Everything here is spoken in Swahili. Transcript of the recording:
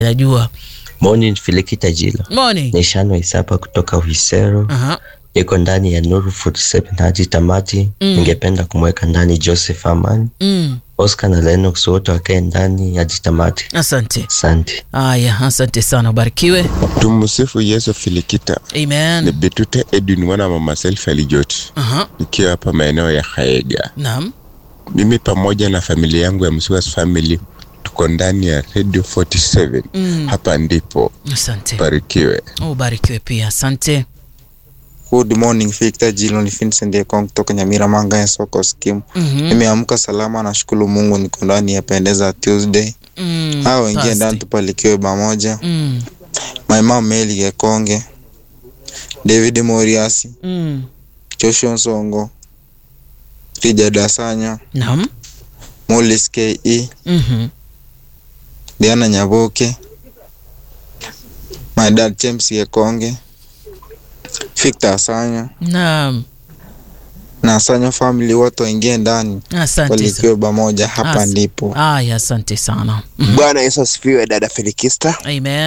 najua. Morning Filikita Jilo. Morning. Ni Shano Isapa kutoka Uhisero. Aha. Iko ndani ya Nuru 47 hadi tamati. Mm. Ningependa kumweka ndani Joseph Amani, Mm. Oscar na Lennox wote wakae ndani hadi tamati. Asante. Asante. Haya, asante sana, ubarikiwe. Tumsifu Yesu Filikita. Ni Amen. Betute Edwin mwana wa mama Selfa Lijot, Aha. nikiwa hapa maeneo ya Haega. Naam. Mimi pamoja na familia yangu ya Msuas Family tuko ndani ya Radio 47. Mm. Hapa ndipo Asante. barikiwe. Ubarikiwe pia. Asante. Good morning Victor Jilo ni Vincent Ekong kutoka Nyamira Manga ya soko scheme. Mhm. Nimeamka salama, nashukuru Mungu, niko ndani ya pendeza Tuesday. Mm. Hao wengine Thursday. ndani tupalikiwe pamoja. Mm. My mom Meli Gekonge, David Moriasi, Mm. Joshua Nsongo, Richard Asanya, Naam. Mollis KE, Mhm. Diana Nyaboke, my dad James Gekonge, Victor Asanya Naam. na Asanya family wote waingie ndani Asante sana. walikiwe pamoja. Hapa As- ndipo Haya, asante sana. Mhm. Bwana Yesu asifiwe, dada Felikista. Amen.